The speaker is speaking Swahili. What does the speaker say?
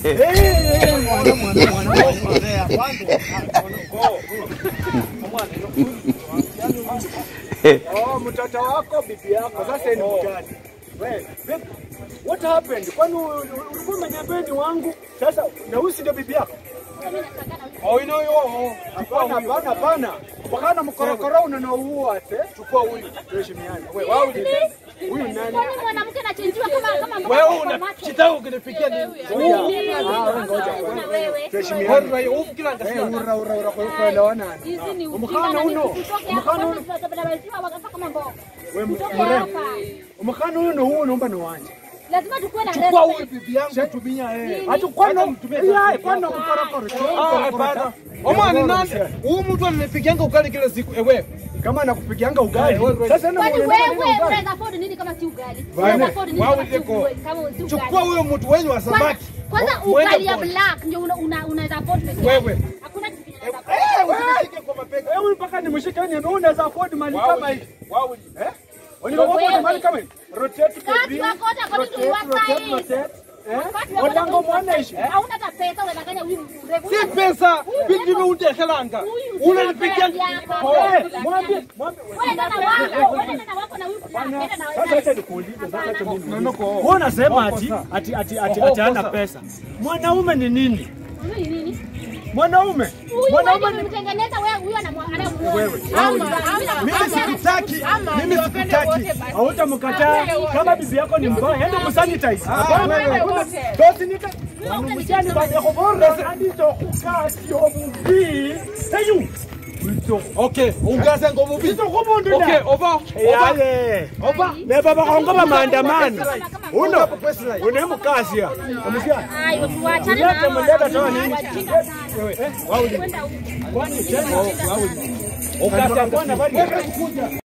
Oh, mtoto wako bibi yako sasa ni mgani? Wewe, vipi? What happened? Kwani u- u- ulikuwa umeniambia ni wangu? Sasa na huyu si ndio bibi yako? Oh, ino yo. Hapana, hapana, hapana. Wakana mkorokoro unanaua ate. Chukua huyu. Tuheshimiane. Wewe, wao ni huyu nani? Kwani mwanamke anachenjiwa kama kama mboga Wewe kwa una macho? kitaka ukinifikia nini? Kuna wewe. Tuheshimiane. Hori ufikira Eh, ngasikia. ura ura ura kwa kuelewana. Hizi ni Umkhana ujinga na uno. ni kutoka Umkhana hapa uno. tutabadilishwa wakati kama mboga. Wewe Kutoka mrembo. hapa. Umkhana huyu na huyu naomba ni wanje. Lazima tukuwe na Chukua huyu respect. bibi yangu. Shatumia eh. Nini? Hatu kwano Hata mtumie Yeah, kwano mkorokoro. Ah, hapana. Omani nani? Huyu mtu ananipigianga ukali kila siku. Ewe. Kama nakupigianga ugali. Eh, wewe, Sasa na Kwani unaenda wewe nini ugali? unaweza afford nini kama si ugali? Bwana, Unaweza afford nini wao kama si ndiko. ugali? Kama si ugali? Chukua huyo mtu wenyu wa Kwanza- samaki. Kwanza Mwende ugali ya pole. black ndio una- una- unaweza afford peke yake. Wewe. Hakuna kitu kingine unaweza afford. Eh, usinishike kwa mapega. Wewe mpaka nimshike ni wewe unaweza afford mali kama hii. Wao. Eh? Unaweza afford mali kama hii. Rotate Kati baby. wako wote according to Rotate, your rotate, size. rotate. Eh? Wakati wako Watango wote mwana according to ishi. your size. Hauna hata pesa unadanganya huyu mrefu. Si pesa. Bibi undekelanga. Unanipigianga. Eh, mwambie, mwambie. Wewe dada wako, wewe dada wako na huyu anaenda na Sasa wewe. acha nikuulize, sasa acha mimi. Nanoko. Wewe unasema ati ati ati ati ati hana pesa. Mwanaume ni nini? Huyu ni nini? Mwanaume. Huyu Mwanaume wewe ni umemtengeneza wewe huyu anamuona. Wewe. mimi sikutaki. Mimi sikutaki. Hautamkataa kama bibi yako ni mbaya, ende kusanitize. Hapana, hakuna- Dosi nika. Wanamjani bado yako bora hadi tokukaa sio mubi. Heyu. Wito. Okay, ungase ngomubi. Wito kumundu Okay, over. Over. Yale. Oba. Ne baba kaongoba maandamano. Uno. Unemkasia. Umesikia? Ayo, tuachane na Ulete hao mleta toa nini? wajinga sana. Wewe, eh, wao ni. Kwenda huko. Kwani tena? Ungase Bwana bali.